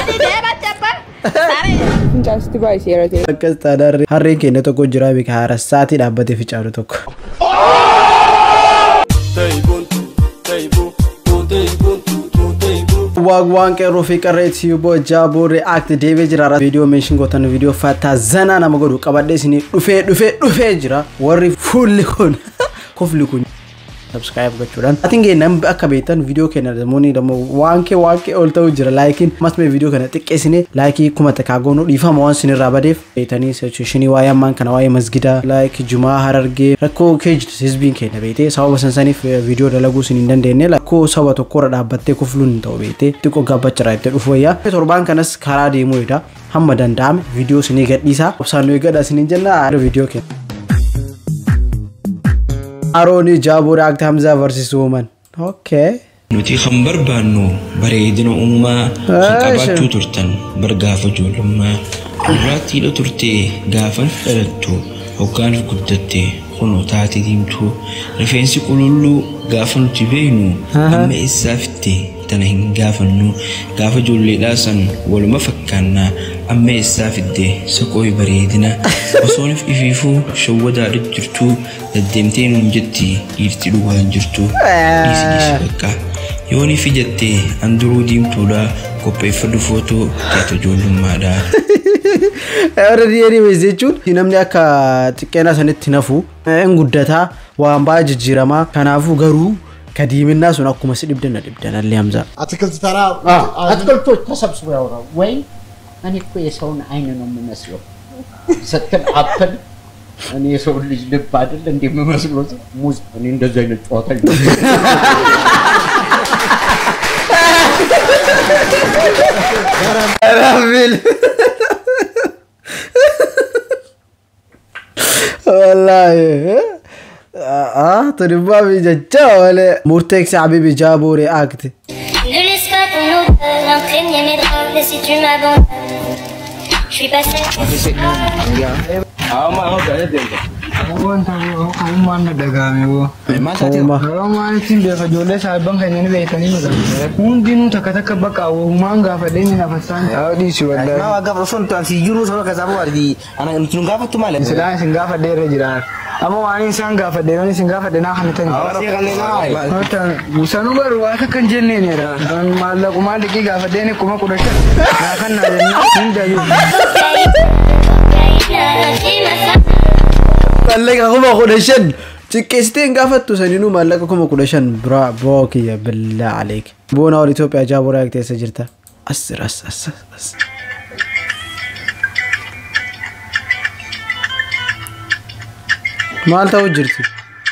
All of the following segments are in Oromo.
Ati deematti abba. Saree. Fincaansitti baay'ee ta'e. Akkas taanaarri harreen keenya tokko jira beeka haara sa'aatii dhaabbatee ficaalu tokko. Waagwaan qeerroo fi qarreetti yuuboo jaaboo react deebee jira viidiyoo meeshin gootan viidiyoo fataa zanaa nama godhu qabadhee isinii dhufee dhufee dhufee jira warri fuulli kun kofli kun subscribe gochuudhaan atiin gee namni akka beektan viidiyoo keenya namoonni dammoo waan kee waan kee ol ta'u jira laayikiin ammas mee viidiyoo kana xiqqeessine laayikii kuma takkaa goonuu dhiifama waan sinirraa badeef beetanii sechuushinii waa'ee ammaan kana waa'ee masgidaa laayikii jumaa harargee rakkoo kee jirtu hizbiin keenya beetee sababa sansaniif viidiyoo dalaguu sin hin dandeenye rakkoo saba tokkorra dhaabbattee kufluun hin ta'u beetee xiqqoo gabbachirraa itti dhufu wayyaa torbaan kanas karaa deemuu edha hamma danda'ame viidiyoo sinii gadhiisaa obsaan nuyi gadha sinin jenna viidiyoo keenya. Aroonii Jaaboo React Hamzaa Barsiisuu Uuman. Okay. Nuti kan barbaannu bareedina uumaa kan qabaachuu turtan bar gaafa ijoollummaa gurraattiidha turte gaafan dhalattu hoggaan guddatte kunoo taate diimtuu rifeensi qululluu gaafa nuti beeknu amma eessaa fitte tana hin gaafannu gaafa ijoolleedhaa san waluma fakkaannaa amma eessaa fidde saqooyi bareedina osoonif ifiifuu shawwadaadha jirtu deddeemtee nuun jetti dhiirti dhugaan jirtu dhiisi dhiisi bakka yooni fi jettee anduruu diimtuudha qopheeffadhu footoo taata ijoollummaadha. Warra anyways jechuun namni akka xiqqeena sanitti nafu hin guddataa waan baay'ee jijjiiramaa kanaafuu garuu kadiiminnaa sun akkuma si dhibdan na dhibdan allee hamzaa. አትክልት ተራ አትክልቶች ተሰብስበው ያወራው ወይ እኔ እኮ የሰውን አይን ነው የምመስለው ስትል አፕል እኔ የሰው ልጅ ልብ አይደል እንደ የምመስለው ሙዝ እኔ እንደዚህ አይነት ጨዋታ Rabil. Wallahi. Ah, tunibbaa fi jecha malee. Murteeksi Habibi Jaaboo React. Ne laisse pas ton odeur imprégner mes draps Et si tu m'abandonnes Je suis passée Wanta uumaan na dhagaame boo. Uuma. Oromaan ittiin beeka ijoollee saayibban keenya ni beekanii nu Hundinuu takka takka bakka uumaan gaafadhee ni nafassaan. Yaa dhiisi wallahi. Nama gaafa osoo nuti asii jiru sababa kasaa boo argi ana nuti nu gaafattu maali? Silaa isin gaafadhee irra jiraan. Amma waan isaan gaafadhe yoon isin gaafadhe naa kana tani. Wanta sanuu garuu waan akka hin jenneenidha. Maallaqumaa liqii gaafadheen akkuma kudha shan. Naa kan naa jennaan hundayyuu. Maallaqa kuma kudha shan. Xiqqeessitee hin gaafattu saninuu maallaqa kuma kudha shan biraa boo kiyya billaa aleek. Boona ol Itoophiyaa Jaaboo React eessa jirta? As jira as as as. Maal ta'u jirti?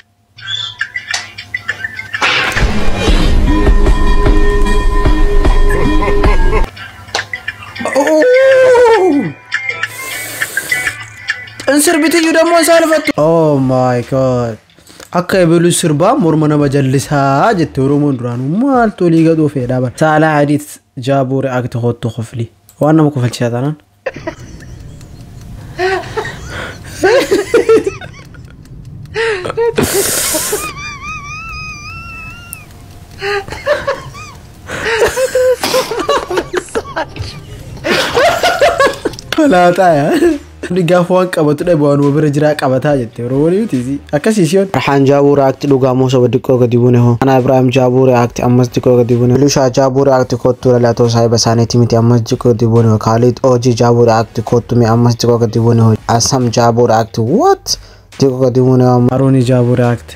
Sirbitiyyuu ደግሞ ሳልፈቱ ኦ ማይ ጋድ akka eebelu sirbaa morma nama jallisaa jette oromoon duraanuu maaltu olii gadhuu fedhaa bara saalaa adiit jaaboo reaakti hottu kofli waan nama kofalchisaa taanaan Laataa yaa. Namni gaafa waan qabatu dhabe waan bira jiraa qabataa jette oromoon miti akkasii siyoon. Rahaan jaabuu reaakti dhugaa moo soba xiqqoo gadi buune hoo. Ana Ibrahim jaabuu reaakti ammas xiqqoo gadi buune. Lushaa jaabuu reaakti kottu lalatoo saahiba isaaniiti miti ammas xiqqoo gadi buune hoo. Khalid Oji jaabuu reaakti kottu mi ammas xiqqoo gadi buune hoo. Asam jaabuu reaakti what? Xiqqoo gadi buune hoo. Arooni jaabuu reaakti.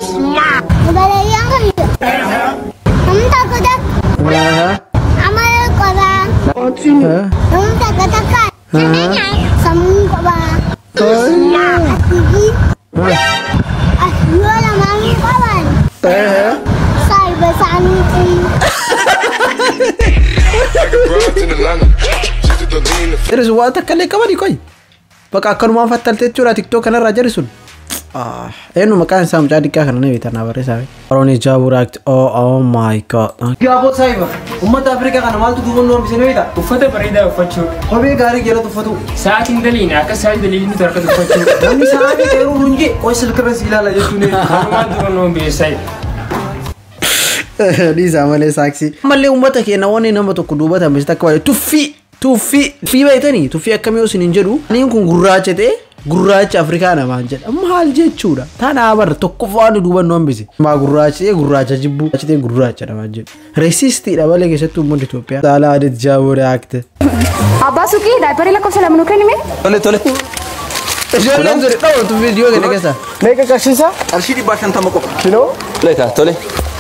Jiris waan takka illee qabani qoy. Bakka akkanumaan fattaltee jechuudha tiktoo kanarraa jari sun. Eenyu maqaan isaa mucaa xiqqaa kana ni beektan barreessaa. Arooni jaabuu reaakti oh oh my god. Gaafoo saayiba uummata Afrikaa kana maaltu gubannoo hambisanii beektaa? Uffata bareedaa uffachuu. Kophee gaarii jala uffatu. Sa'aatiin daliin akka sa'aatii daliin nuti harkatti uffachuu. Namni sa'aatii dheeruu hunjee qoy silkirra si ilaala jechuun. Kanumaan dura nuu beeksisa. dhiisaa malee saaksii ammallee uummata keenya wanni nama tokko duubata hambisita akka baay'ee tuffii tuffii tuffii beeytanii tuffii akkamii osin hin jedhu aniin kun gurraacha ta'e gurraacha afrikaa namaan jedha maal jechuudha tanaa barra tokkoffaan duubannoo hambise maa gurraacha ta'e gurraacha jibbuu gurraacha ta'e gurraacha namaan jedhu reesistiidha malee keessattuu uummanni Itoophiyaa saalaa adeet jaaboo reaakte Abbaa suuqii daayiparii lakkoofsa lama nuu kennime. Tole tole. ijoolleen ture dhawatu viidiyoo kana keessa Meeqa qarshiisa? Qarshii dhibbaa shantama qofa. Kinoo? Tole kaa tole.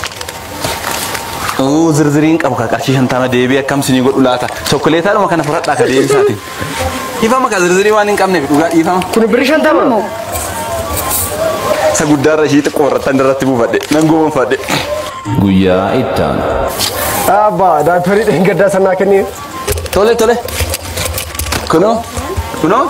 Uu zirziriin qabu ka qarshii shantama deebii akkam sinii godhu laata. Chokkoleetaadhuma kana fudhadhaa ka deebisaatiin. Dhiifama ka zirzirii waan hin qabneef dhugaa dhiifama. Kun birrii shantama? Isa guddaarra ishii xiqqoo irratti irratti buufadhe nan goonfadhe. Guyyaa ittaanu. Abbaa daayiparii dheengaddaa sanaa kennee. Tole tole. Kunoo kunoo.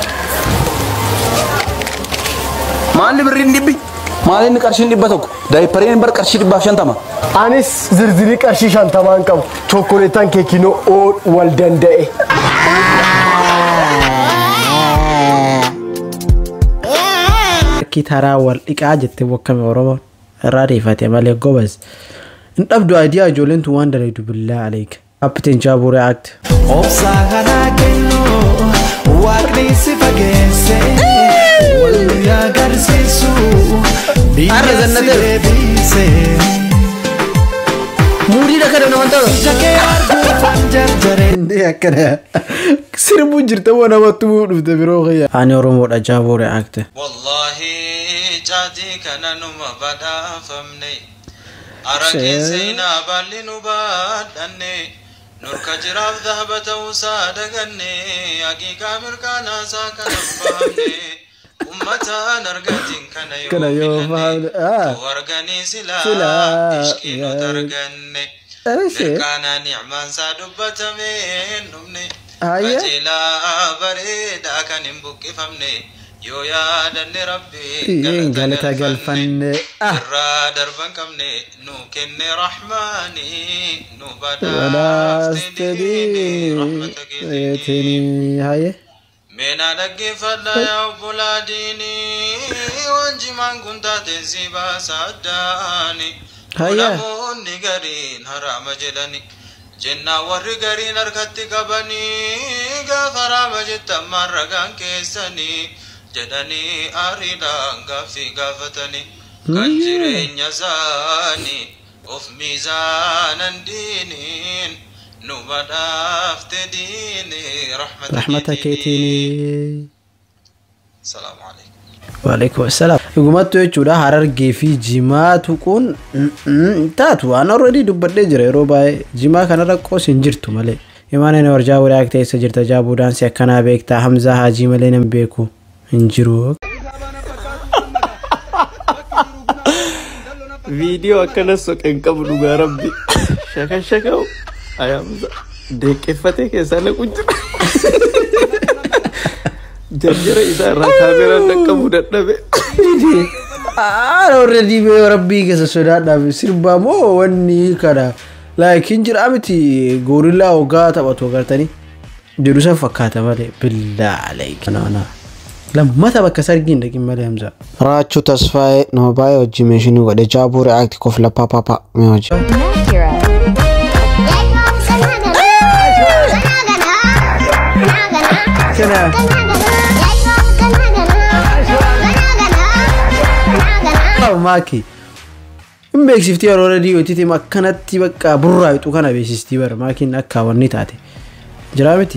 Maalli birriin dhibbi? Maali inni qarshiin dhibba tokko? Daayipariin bar qarshii dhibbaaf shantama. Anis zirzirii qarshii shantamaan qabu. Chokkoleetaan kee kinoo oo wal danda'e. Akki taraa wal dhiqaa jettee wakkame Oromoon irraa deeffate malee gobas. Hin dhabdu ayidiyaa ijoolleen tun waan dalagdu billaa aleeka. Kappiteen Jaabuu react. Obsaa kanaa kennuu waaqni si fageesse wal nu agarsiisu biyya Har'a si zannateera. deebise Muudii akka nama ta'u. ija kee arguufan jarjare. Inni akkana sirbuu jirta moo namatti muu dhufte biroo kiyya. Ani Oromoodha Jaabuu react. Wallahi caatii kana numa badhaafamne araqeen seenaa baalli nu baadhanne nurka jiraaf dhahaba ta'uusaa daganne haqiiqaa mirkaanaasaa kana baafne ummataan argatiin kana Kana yoo yoo fahamne, filanne ah. tu arganii Silaa, silaa ishqii nuti yaa. arganne Ishee. mirkaanaa nicmaansaa dubbatame hin dhumne Ayya. qajeelaa bareedaa kan hin buqqifamne yoo yaadanne rabbi Iyyeen galata galfanne. Ah. irraa darban qabne nu kenne rahmaani nu Badaaste badaaste rahmata keetiin diinii haye. Meena dhaggeeffadha yaa obbolaa diinii waan jimaan kun taateen si baasa addaani. Hayya. Namoonni gariin haraama jedhani. Jennaa warri gariin harkatti qabanii gaafa haraama jettan maan ragaan keessanii jedhanii aariidhaan gaaffii gaafatanii. Kan jireenya isaanii of miizaanan diiniin nu badhaafte diinii rahmata Rahmata keetiin. Salaamu alaikum. Waalaikum salaam. Dhugumattu jechuudha harargee fi jimaa tuquun mm, mm, taatu waan already dubbadhee jira yeroo baay'ee jimaa kanarra qoos hin jirtu malee. Imaan ani warjaa waraaq teessa jirta jaabuu daansii akkanaa beektaa Hamzaa Haajii malee nan beeku hin jiru. viidiyoo akkana soqeen qabu dhugaa rabbi shaka shaka'u ayaamsa deeqqeffatee keessaa naqu jira jarjara isaa irraa kaameraan dhaqqabuu dadhabe Aan already bee rabbii keessa sodaadhaaf sirbaa moo wanni kana laakiin jira miti goorillaa hoggaa taphatu agartanii jedhu san fakkaata malee billaa aleeki. lammata bakka sargiin dhaqin malee hamza. Raachuu tasfaa'ee nama baay'ee wajjin meeshinii godhe jaabuu reaakti kofla paapapaa mee hojii. Maaki. Hin beeksiftii yeroo radiyoo itti akkanatti bakka burraa bixu kana beeksistii bara maakiin akka wanni taate. Jira miti.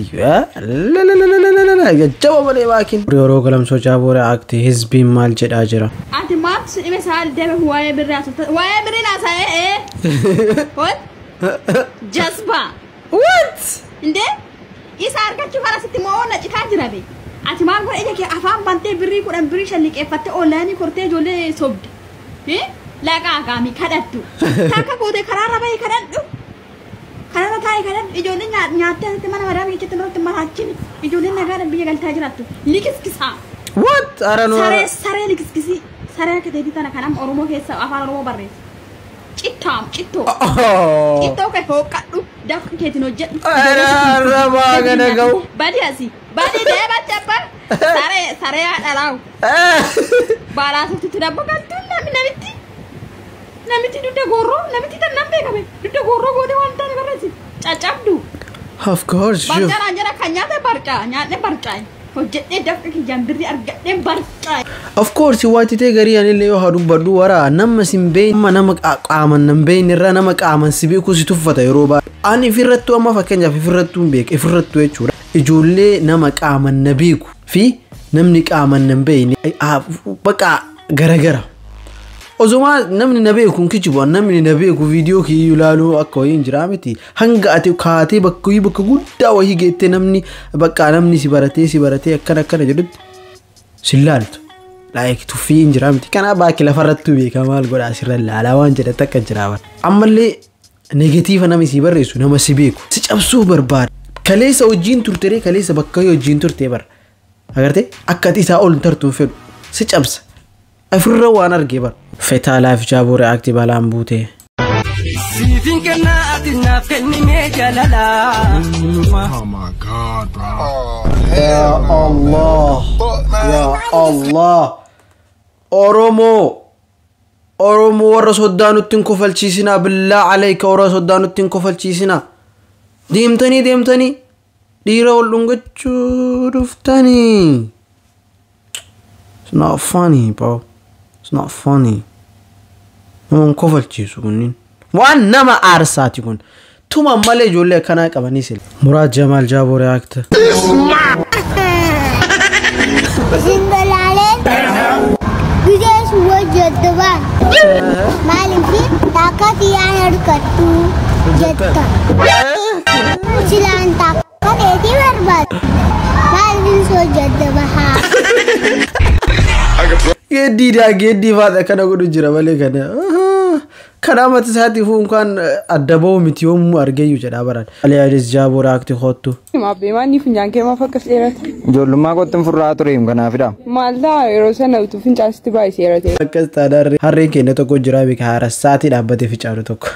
Jajjaba malee maakiin. Yeroo galamsoo jaabuu reaakti hizbiin maal jedhaa jira. Ati maaltu si dhibe saal deeme waa'ee birrii haasofta waa'ee birrii haasa'ee ee what jasba what inde isa argachuu kana sitti moo na citaa jira be ati maal godhe ija kee afaan bantee birrii kudhan birrii shan liqeeffattee oonlaayinii kortee ijoollee sobde laqaa gaamii kadhattu takka gootee karaarra bahee kadhadhu kanarra taa'ee kadhadhu ijoollee nyaattee asitti mana madaa biyyatti irratti maraachini ijoolleen nagaadhaan biyya galtaa jiraattu likiskisaa. What? Ara nu Saree saree likiskisii saree akka ta'etti tana kanam Oromoo keessa afaan Oromoo barreessa. Cittaam cittoo. Cittoo kee hooqadhu dafqa keetiin hojjedhu. Arrabaa gana ga'u. Badi asi badi deebatti abba saree saree haadha laawu. Baalaasoftutti dabba galtuun namni namitti. namichi dudda gorroo namichi tan nan beekame dudda gorroo gootee waan taane barreessi caccabdu of course sure. barqaan jedha kan nyaate barqaa nyaadhe barqaa hojjedhee dafqa kiyyaan birrii argadhee barqaa of course waatitee garii anillee yoo haa dubbadhu wara nama sin beeyin amma nama qa- qaaman nan beeyin irra nama qaaman si beeku si tuffata yeroo baay'ee ani ifirrattuu amma fakkeenyaaf ifirrattuu hin beeku ifirrattuu jechuudha ijoollee nama qaaman na beeku fi namni qaaman nan beeyin baqa garagara Osuma namni na beeku hin kijibu namni na beeku viidiyoo kiyyuu ilaaluu akka wayii hin jiraa miti hanga ati kaatee bakka wayii bakka guddaa wayii geettee namni bakka namni si baratee si baratee akkana akkana jedhutti si laaltu laayik tuffii hin jiraa miti kanaa baakki lafarrattuu beeka maal godhaa sirra laalaa waan jedhatti akka jiraa bara ammallee negatiiva nama si barreessu nama si beeku si cabsuu barbaada kaleessa wajjiin turtere kaleessa bakka wayii wajjiin turtee bara agartee akka ati isaa ol tartuun fedhu si cabsa ofirra waan argee bara fetaa laaf jaaboo reaaktii balaan buutee. Siifin kennaa ati naaf kennimee jaalalaa. Ya Allah. Ya Allah. Oromoo. Oromoo warra soddaa nutti hin kofalchiisinaa billaa alayka warra soddaa nutti hin kofalchiisinaa. Deemtanii deemtanii dhiira ol dhungachuu dhuftanii. It's not funny, bro. It's not funny. Nama hin kofalchiisu kunniin. Waan nama aarsaati kun. Tuma malee ijoollee akkanaa qabanii sila. Muraad Jamaal Jaaboo reaakta. Zingalaaleen bidees hojjettubaan maaliif takka xiyyaan harkattu jetta silaan takka dheetii barbaadu maaliif hojjetta bahaa. Geeddiidhaa geeddii faadha kana godhu jira malee kana. Kanaa mata isaatiif unkaan adda bahu miti yoomuu argeeyyu jedhaa baran. Aliyaadis Jaaboo reaaktii hoottu. Maabbee maanni funyaan kee maaf akkas dheerate? Ijoollummaa kottin furraa tureem kanaafidha. Maal ta'a yeroo sana utuu fincaasitti baay'ee dheerate. Akkas taanaan harreen keenya tokko jira beeka haara sa'aatii dhaabbatee ficaalu tokko.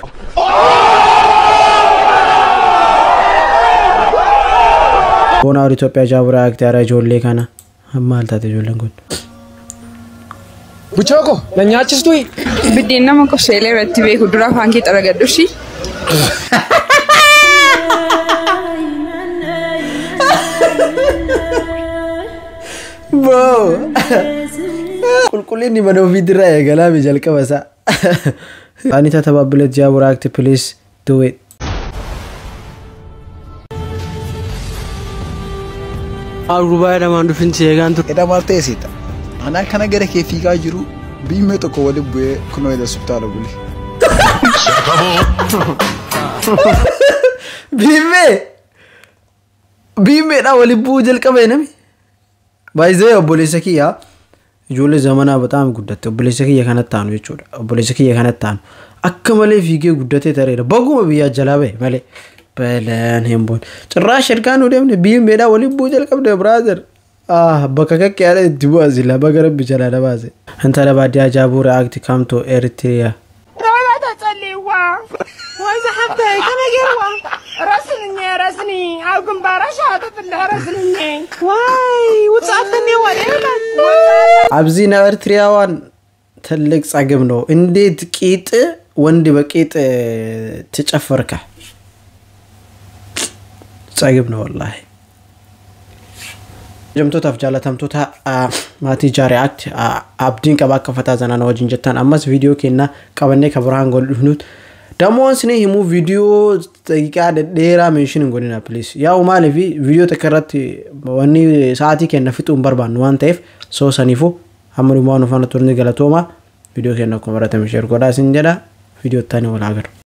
Boonaa Itoophiyaa Jaaboo reaaktii haaraa ijoollee kana. Maal taate ijoolleen kun? Buchooko, na nyaachistu Biddeen nama qosseelee irratti beeku dura afaan kee xaragadhu shi. Boo! Qulqullinni mana ofiitirraa eegalaame jalqaba isaa. Anita Tababbilet Jaaboo reaaktii please do it. Agurbaa edhamaan dhufinsi eegaan ture. Edhamaaf teessita. Anaan kana gara kee fiigaa jiru biimee tokko waliin bu'ee kunoo ila subtaala bule. Biimee! Biimeedhaa waliin bu'uu jalqabe nami. Baay'ee obboleessa kiyyaa ijoollee zamanaa bataam guddatte obboleessa kiyya kanatti taanu jechuudha. Obboleessa kiyya kanatti taanu akka malee fiigee guddatee tareera. Baguma biyyaa jalaa bahe malee. Balaan hin boon. Cirraash ergaa nu deemne biimeedhaa waliin bu'uu jalqabde biraazer. Ah, bakka kakkee haala itti bu'aa sila baga rabbi jalaa na baase. Intala baadiyyaa jaabuu reaakti kamtu Eritiriyaa. رواية تسليوا وإذا حتى كان يروى رسلني رسني أو كمبارا شهادة الله رسلني واي وتصعدني وليلا አብዚና ኤርትሪያዋን ትልቅ ጸግም ነው። እንዴት ቂጥ ወንድ በቂጥ ትጨፍርከ? ጸግም ነው ወላሂ። Jamtootaaf jaalatamtoota maatii jaarii aakti abdiin qaba akka fataa zanaan wajjin jettan ammas viidiyoo kennaa qabannee ka biraan gol dhufnuut damoon sinii himuu viidiyoo daqiiqaa dhedheeraa meeshin hin godhina please yaa'u maaliif viidiyoo takka irratti wanni sa'aatii kenna fixuu hin barbaannu waan ta'eef soo saniifu hamma dhumaa waan uffanna turni galatooma viidiyoo kenna akkuma baratame sheer godhaa isin jedha viidiyoo ittaanii wal agarra.